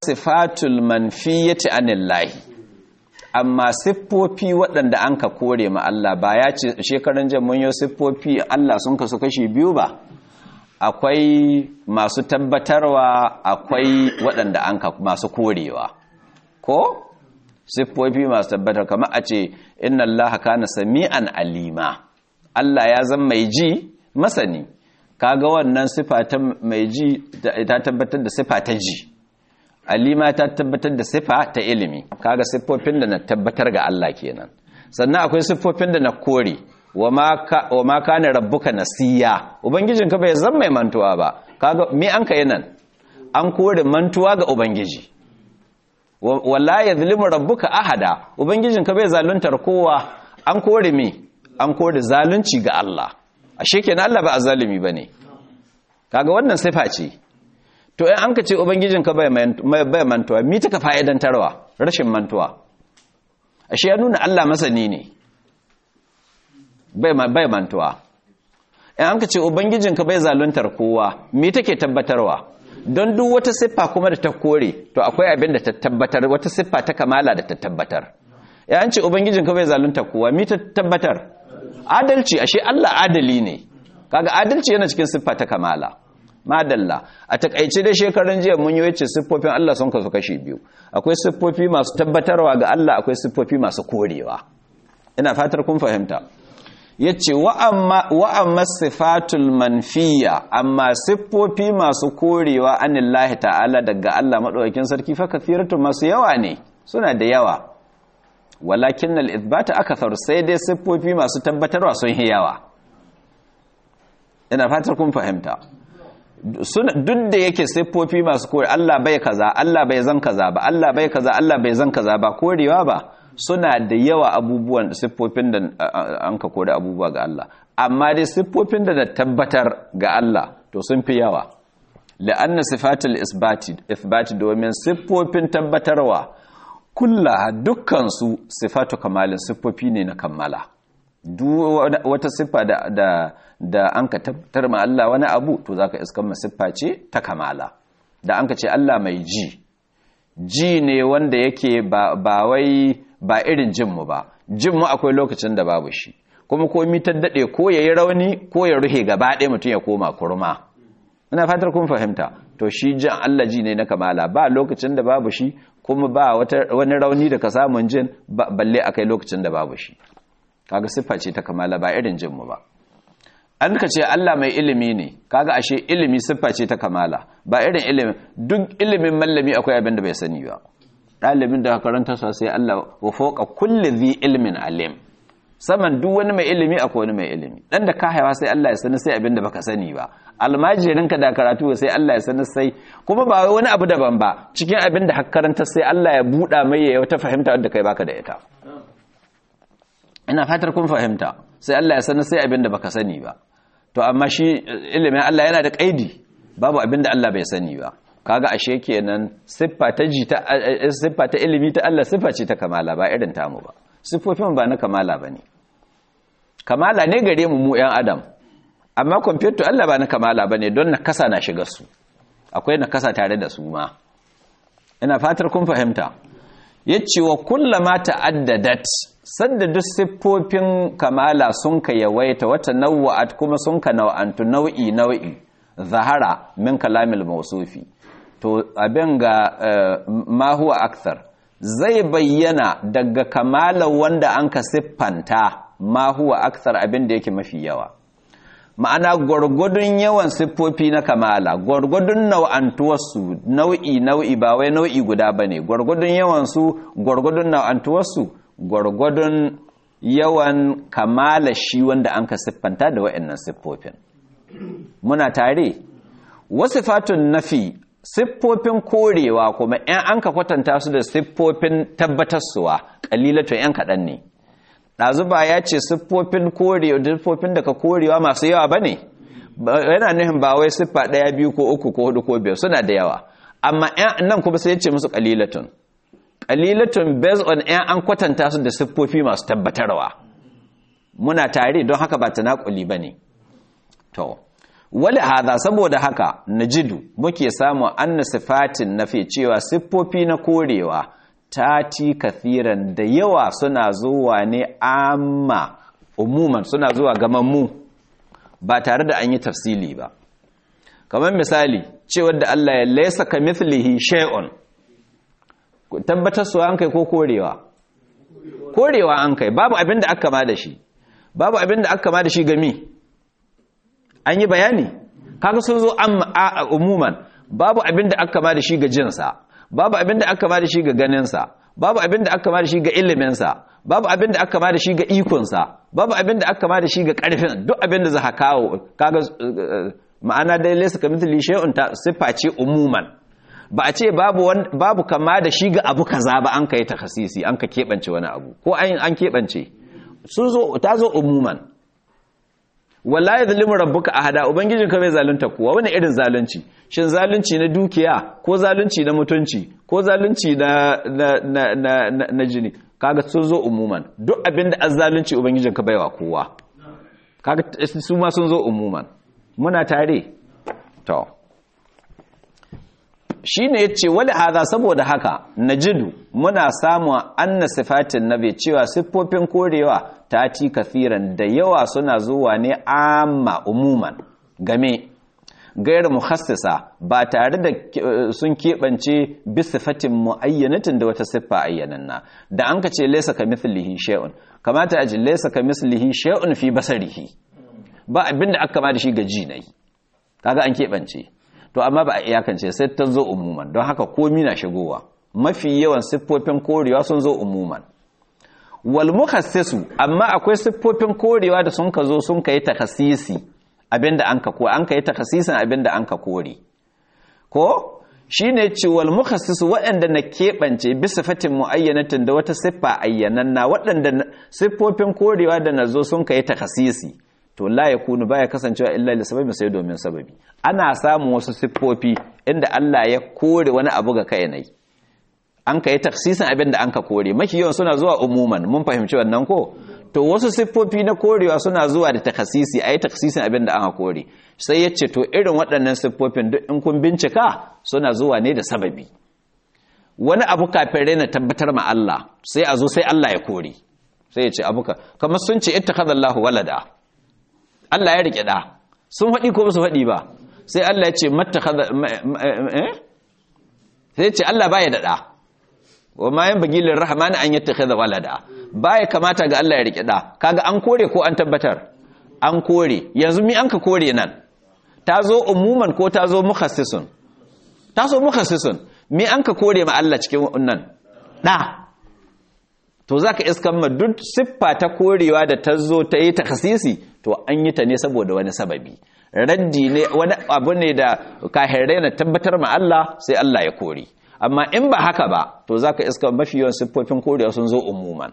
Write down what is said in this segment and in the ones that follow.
sifatul manfiyati anillahi amma siffofi waɗanda an ka kore ma Allah ba ya ce shekaran jan mun yi siffofi Allah sun kasu kashi biyu ba akwai masu tabbatarwa akwai waɗanda an ka masu korewa ko siffofi masu tabbatar kamar a ce inna Allah kana sami'an alima Allah ya zama mai ji masani kaga wannan sifa ta mai ji ta tabbatar da sifa ta ji alima ta tabbatar da sifa ta ilimi kaga siffofin da na tabbatar ga Allah kenan sannan akwai siffofin da na kore wa ma kana rabbuka nasiya ubangijinka bai zama mai mantuwa ba kaga me an kai nan an kore mantuwa ga ubangiji wala yadhlimu rabbuka ahada ubangijinka bai zaluntar kowa an kore me an kore zalunci ga Allah ashe kenan Allah ba azalimi bane kaga wannan sifa ce to in an ka ce ubangijinka bai mantuwa mi taka fa'idantarwa rashin mantuwa ashe ya nuna Allah masani ne bai mantuwa in an ka ce ubangijinka bai zaluntar kowa mi take tabbatarwa don duk wata siffa kuma da ta kore to akwai abin da ta tabbatar wata siffa ta kamala da ta tabbatar ya an ce ubangijinka bai zaluntar kowa mi ta tabbatar adalci ashe Allah adali ne kaga adalci yana cikin siffa ta kamala madalla a takaice da shekarun jiya mun yi wacce siffofin Allah sun kasu kashi biyu akwai siffofi masu tabbatarwa ga Allah akwai siffofi masu korewa ina fatar kun fahimta yace wa amma wa amma sifatul manfiya amma siffofi masu korewa anillahi ta'ala daga Allah madaukakin sarki fa kathiratu masu yawa ne suna da yawa walakin al-ithbata akthar sai dai siffofi masu tabbatarwa sun yi yawa ina fatar kun fahimta duk da yake siffofi masu kore Allah bai kaza Allah bai zan kaza ba Allah bai kaza Allah bai zan kaza ba korewa ba suna da yawa abubuwan siffofin da an ka kore abubuwa ga Allah amma dai siffofin da na tabbatar ga Allah to sun fi yawa la'anna sifatul isbati isbati domin siffofin tabbatarwa kulla dukkan su sifatu kamalin siffofi ne na kammala duk wata siffa da da da an ka tabbatar ma Allah wani abu to zaka iskan siffa ce ta kamala da an ka ce Allah mai ji ji ne wanda yake ba ba wai ba irin jin mu ba jin mu akwai lokacin da babu shi kuma ko mi dade ko yayi rauni ko ya ruhe gaba ɗaya mutum ya koma kurma ina fatar kun fahimta to shi jin Allah ji ne na kamala ba lokacin da babu shi kuma ba wani rauni da ka samun jin balle akai lokacin da babu shi kaga siffa ce ta kamala ba irin jinmu ba an ka ce Allah mai ilimi ne kaga ashe ilimi siffa ce ta kamala ba irin ilimi duk ilimin mallami akwai abin da bai sani ba ɗalibin da karanta sa sai Allah wa fawqa kulli dhi ilmin alim saman duk wani mai ilimi akwai wani mai ilimi dan da ka haifa sai Allah ya sani sai abin da baka sani ba almajirin ka da karatu sai Allah ya sani sai kuma ba wani abu daban ba cikin abin da karanta sai Allah ya buɗa mai ya wata fahimta wadda kai baka da ita ina fatar kun fahimta sai Allah ya sanar sai abin da baka sani ba to amma shi ilimin Allah yana da kaidi babu abin da Allah bai sani ba kaga ashe kenan siffa ta ji ta siffa ta ilimi ta Allah siffa ce ta kamala ba irin tamu ba siffofin ba na kamala bane kamala ne gare mu mu yan adam amma computer Allah ba na kamala bane don na kasa na shiga su akwai na kasa tare da su ma ina fatar kun fahimta yace wa kullama ta'addadat sanda duk siffofin kamala sun ka yawaita wata nawa'at kuma sun ka nau'antu nau'i nau'i zahara min kalamil mausufi to abin ga ma huwa akthar zai bayyana daga kamala wanda an ka siffanta ma huwa akthar abin da yake mafi yawa ma'ana gwargwadon yawan siffofi na kamala gwargwadon nau'antuwarsu nau'i nau'i ba wai nau'i guda ba ne gwargwadon yawansu gwargwadon nau'antuwarsu gwargwadon yawan kamala shi wanda an ka siffanta da wa'annan siffofin muna tare wasu fatun nafi siffofin korewa kuma 'yan an ka kwatanta su da siffofin tabbatarsuwa ƙalilatun 'yan kaɗan ne ɗazuba ya ce siffofin korewa siffofin da ka korewa masu yawa ba ne yana nufin ba wai siffa ɗaya biyu ko uku ko hudu ko biyar suna da yawa amma nan kuma sai ya ce musu ƙalilatun ƙalilatun based on ‘yan an kwatanta su da siffofi masu tabbatarwa muna tare don haka ba ta naƙuli ba ne to wali hada saboda haka najidu muke samu anna sifatin nafi cewa siffofi na korewa tati kathiran da yawa suna zuwa ne amma umuman suna zuwa gamammu ba tare da an yi tafsili ba kamar misali cewar da Allah ya laisa ka mithlihi shay'un tabbatar su an kai ko korewa korewa an kai babu abin da aka ma da shi babu abin da aka ma da shi gami an yi bayani kaga sun zo a umuman babu abin da aka ma da shi ga jinsa babu abin da aka ma da shi ga ganinsa babu abin da aka ma da shi ga iliminsa babu abin da aka ma da shi ga ikonsa babu abin da aka ma da shi ga ƙarfin duk abin da za ka kawo kaga ma'ana dai laysa kamithli shay'un ta sifa ce umuman ba a ce babu babu kama da shi ga abu kaza ba an kai takhasisi an ka kebance wani abu ko an an kebance sun zo ta zo umuman wallahi zalimu rabbuka ahada ubangijin ka bai zalunta kuwa wani irin zalunci shin zalunci na dukiya ko zalunci na mutunci ko zalunci na na na na, na jini kaga sun zo umuman duk abinda azzalunci ubangijin ka baiwa kowa kaga su ma sun zo umuman muna tare to shi ne ya ce wali haza saboda haka najidu muna samun anna sifatin nabi cewa siffofin korewa ta ci kafiran da yawa suna zuwa ne amma umuman game gairar muhassisa ba tare da sun keɓance bisifatin mu'ayyanatin da wata siffa ayyananna da an ka ce laisa ka mithlihi shay'un kamata a ji laisa ka mithlihi shay'un fi basarihi ba abinda aka ma da shi ga jinai kaga an keɓance to amma ba a iyakance sai ta zo umuman don haka komi na shigowa mafi yawan siffofin korewa sun zo umuman wal mukhassisu amma akwai siffofin korewa da sun ka zo sun kai takhasisi abinda an ka ko an kai takhasisin abinda an ka kore ko shine ce wal mukhassisu waɗanda na keɓance bisa fatin muayyanatin da wata siffa ayyananna waɗanda siffofin korewa da nazo sun kai takhasisi to la ya kunu baya kasancewa illa li sababi sai domin sababi ana samun wasu siffofi inda Allah ya kore wani abu ga kai nai an kai taksisin abin da an ka kore maki yawan suna zuwa umuman mun fahimci wannan ko to wasu siffofi na korewa suna zuwa da takasisi ayi taksisin abin da aka kore sai ya ce to irin waɗannan siffofin duk in kun bincika suna zuwa ne da sababi wani abu kafin raina tabbatar ma Allah sai a zo sai Allah ya kore sai ya ce abuka kamar sun ce ittakhadallahu walada Allah ya rike da sun faɗi ko su faɗi ba sai Allah ya ce mattakhadha sai ya ce Allah baya da da wa ma yan bagilin rahman an yattakhadha walada baya kamata ga Allah ya rike da kaga an kore ko an tabbatar an kore yanzu mi an ka kore nan ta zo umuman ko ta zo mukhassisun ta zo mukhassisun mi an ka kore ma Allah cikin wannan da to zaka iskan ma duk siffa ta korewa da ta zo ta yi takhasisi to an yi ta ne saboda wani sababi raddi ne wani abu ne da kahirai na tabbatar ma Allah sai Allah ya kore amma in ba haka ba to zaka iska mafi yawan siffofin korewa sun zo umuman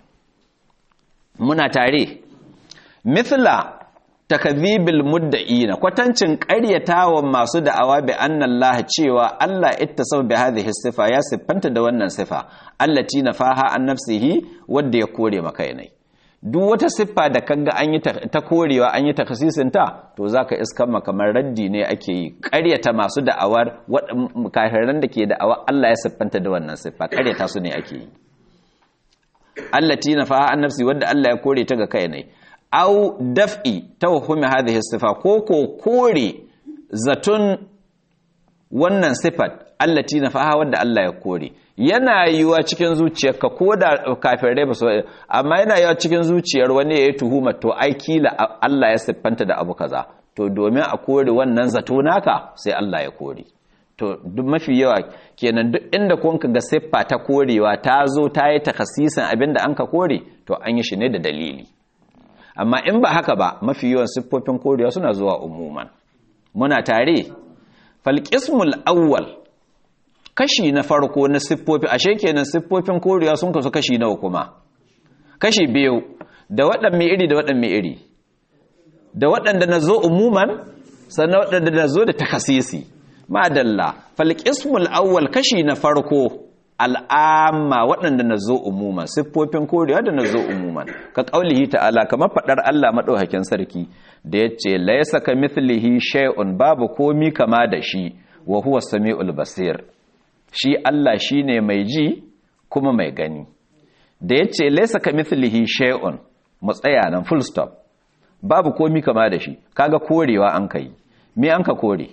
muna tare mithla takdhibil mudda'ina kwatancin ƙaryatawan masu da'awa bi annallaha cewa Allah ittasab bi hadhihi sifa ya siffanta da wannan sifa allati nafaha an nafsihi wanda ya kore maka ne duk wata siffa da kaga an yi ta korewa an yi takasisin ta to zaka iskan kamar raddi ne ake yi ƙaryata masu da'awar kafiran da ke da'awa Allah ya siffanta da wannan siffa ƙaryata su ne ake yi allati nafaha an nafsi wanda Allah ya kore ta ga kai ne au daf'i tawhumi hadhihi sifa ko ko kore zatun wannan sifat allati nafaha wanda Allah ya kore yana yiwa cikin zuciyarka ko da kafirai ba su amma yana yiwa cikin zuciyar wani ya yi tuhuma to ai kila Allah ya siffanta da abu kaza to domin a kore wannan zato naka sai Allah ya kore to duk mafi yawa kenan duk inda kun ga siffa ta korewa ta zo ta yi takasisin abinda an ka kore to an yi shi ne da dalili amma in ba haka ba mafi yawan siffofin korewa suna zuwa umuman muna tare falqismul awwal kashi na farko na siffofi ashe kenan siffofin korewa sun kasu kashi nawa kuma kashi biyu da waɗanne iri da waɗanne iri da waɗanda na zo umuman sannan waɗanda na zo da takasisi madalla falqismul awwal kashi na farko al'amma waɗanda na zo umuman siffofin korewa da na zo umuman ka ƙaulihi ta'ala kamar faɗar Allah maɗaukakin sarki da ya ce laisa ka mithlihi shay'un babu komi kama da shi wa huwa sami'ul basir shi Allah shine mai ji kuma mai gani da ya ce laisa ka mithlihi shay'un mu tsaya nan full stop babu komi kama da shi kaga korewa an kai me an ka kore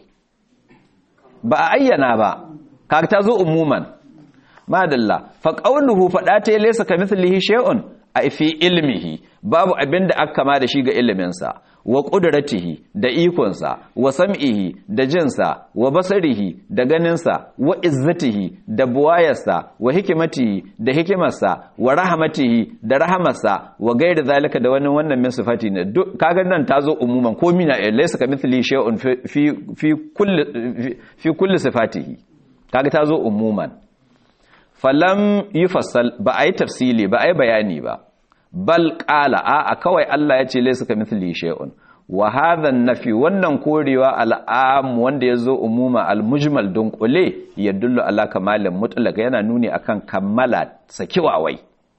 ba a ayyana ba kaga ta zo umuman madalla fa qawluhu fada ta laysa kamithlihi shay'un a fi ilmihi babu abinda aka kama da shi ga iliminsa wa qudratihi da ikonsa wa sam'ihi da jinsa wa basarihi da ganinsa wa izzatihi da buwayarsa wa hikimatihi da hikimarsa wa rahmatihi da rahamarsa wa gairi zalika da wani wannan min sifati ne kaga nan tazo umuman ko mina laysa kamithlihi shay'un fi fi kulli fi kulli sifatihi kaga tazo umuman falam yi fassal ba a yi tafsili ba a yi bayani ba bal ƙala a kawai Allah ya ce laisa ka mithli shay'un wa hadha nafi wannan korewa al'am wanda ya zo umuma al-mujmal dunqule yadullu ala kamalin mutlaq yana nuni akan kammala sakiwawai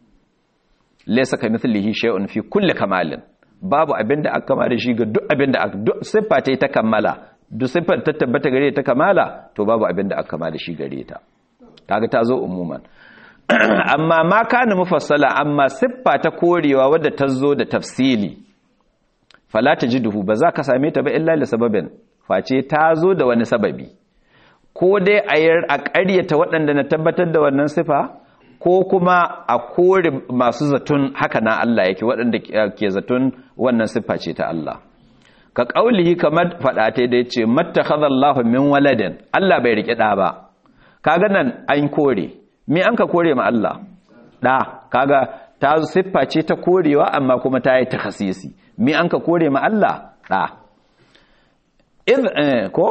laisa ka mithlihi shay'un fi kulli kamalin babu abinda aka kama da shi ga duk abinda aka duk siffa ta kammala duk siffar ta tabbata gare ta kamala to babu abinda aka kama da shi gare ta kaga ta zo umuman amma ma kana mufassala amma siffa ta korewa wadda ta zo da tafsili fala tajiduhu ba za ka same ta ba illa li sababin face ta zo da wani sababi ko dai a yar a ƙaryata waɗanda na tabbatar da wannan sifa ko kuma a kore masu zaton haka na Allah yake waɗanda ke zaton wannan siffa ce ta Allah ka ƙaulihi kamar faɗa ta da ya ce mattakhadallahu min waladin Allah bai riƙe ɗa ba kaga nan an kore me an ka kore ma Allah da kaga ta siffa ce ta korewa amma kuma ta yi takhasisi me an ka kore ma Allah da id ko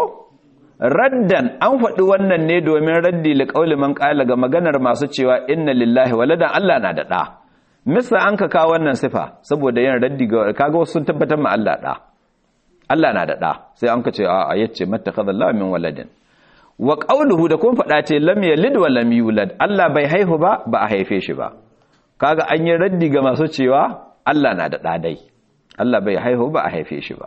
raddan an faɗi wannan ne domin raddi li qauli man qala ga maganar masu cewa inna lillahi waladan Allah na da da misa an ka kawo wannan sifa saboda yin raddi ga kaga wasu sun tabbatar ma Allah da Allah na da da sai an ka ce a yace mattakhadallahu min waladin wa ƙauluhu da kun faɗa ce lam yalid wa lam yulad Allah bai haihu ba ba a haife shi ba kaga an yi raddi ga masu cewa Allah na da ɗadai Allah bai haihu ba a haife shi ba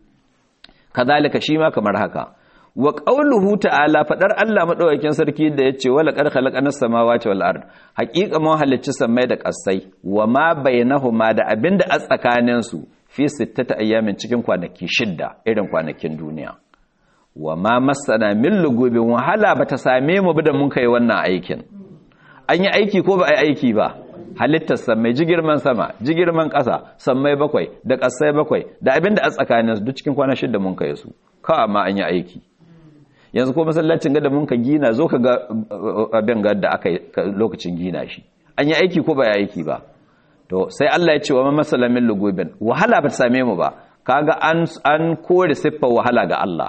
kazalika shi ma kamar haka wa ƙauluhu ta'ala faɗar Allah maɗaukakin sarki da ya ce wala ƙar khalaqana samawati wal ard haƙiƙa mun halicci sammai da ƙasai wa ma bainahuma da abinda a tsakanin su fi sittata ayyamin cikin kwanaki shidda irin kwanakin duniya wa ma masana min lugubin wahala ba ta same mu da mun kai wannan aikin an yi aiki ko ba a yi aiki ba halittar sammai jigirman sama jigirman ƙasa sammai bakwai da ƙasai bakwai da abin da a tsakanin duk cikin kwana shida mun kai su kawai ma an yi aiki yanzu ko masallacin ga da mun ka gina zo ka ga abin ga da aka lokacin gina shi an yi aiki ko ba ya aiki ba to sai Allah ya ce wa ma masala min lugubin wahala ba ta same mu ba kaga an an kore siffar wahala ga Allah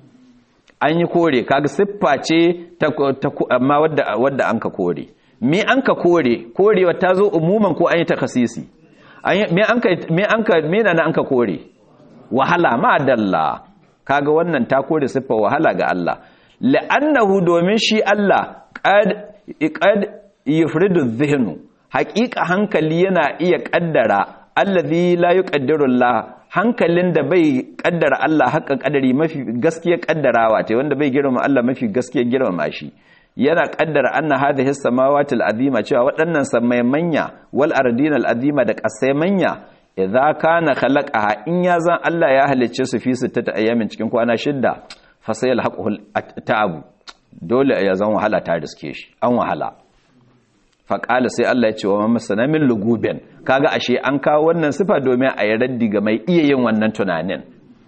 an yi kore kaga siffa ce amma wadda wadda an ka kore me an ka kore korewa ta zo umuman ko an yi takasisi me an ka me an ka me na an ka kore wahala ma dalla kaga wannan ta kore siffa wahala ga Allah la'annahu domin shi Allah qad qad yufridu dhihnu haqiqa hankali yana iya kaddara allazi la yuqaddiru Allah hankalin da bai kaddara Allah haƙa kadari mafi gaskiya kaddarawa ta wanda bai girma Allah mafi gaskiya girmama shi yana kaddara anna hadhihi samawati al-azima cewa waɗannan samai manya wal ardina al-azima da ƙasai manya idza kana khalaqaha in ya zan Allah ya halicce su fi sittata ayyamin cikin kwana shidda fa sayal haqul ta'abu dole ya zan wahala ta riske shi an wahala faƙala sai Allah ya ce wa masana min lugubin kaga ashe an kawo wannan sifa domin a yi raddi ga mai iya yin wannan tunanin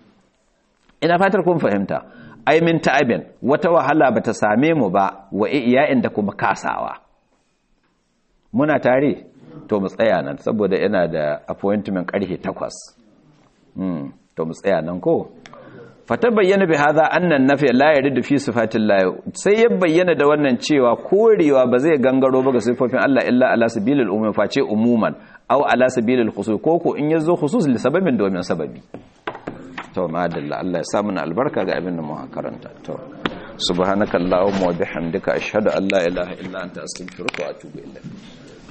ina fatar kun fahimta ai min ta'abin wata wahala bata same mu ba wa iya'in da kuma kasawa muna tare to mu tsaya nan saboda yana da appointment karfe 8 hmm to mu tsaya nan ko fata bayyana bi hadha annan nafi la yaridu fi sifatil la sai ya bayyana da wannan cewa korewa ba zai gangaro ba ga sifofin Allah illa ala sabilil umum face umuman aw ala sabilil khusus koko in yazo khusus li sababin domin sababi to madalla Allah ya sa mana albarka ga abin da mu karanta to subhanakallahumma wa bihamdika ashhadu an la ilaha illa anta astaghfiruka wa atubu ilayk